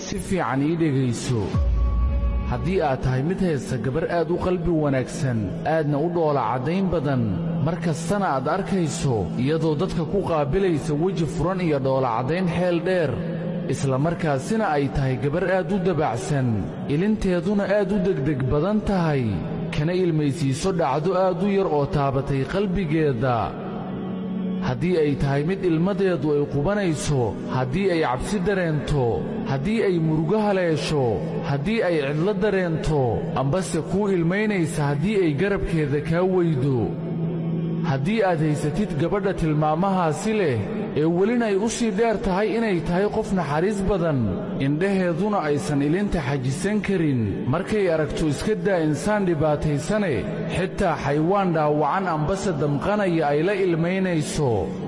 si fiican ii dhegayso haddii aad tahay mid haysta gabar aad u qalbi wanaagsan aadna u dhoola caddayn badan mar kastana aad arkayso iyadoo dadka ku qaabilaysa weji furan iyo dhoola caddayn xeel dheer isla markaasina ay tahay gabar aad u dabacsan ilinteeduna aad u degdeg badan tahay kana ilmaysiiso dhacdo aad u yar oo taabatay qalbigeeda haddii ay tahay mid ilmadeedu ay qubanayso haddii ay cabsi dareento haddii ay murugo haleesho haddii ay cidlo dareento ambase kuu ilmaynaysa haddii ay garabkeeda kaa weydo haddii aad haysatid gabadha tilmaamahaasi leh ee welina ay u sii dheer tahay inay tahay qof naxariis badan indhaheeduna aysan ilinta xajisan karin markay aragto iska daa insaan dhibaataysane xitaa xaywaan dhaawacan ambase damqanaya ay la ilmaynayso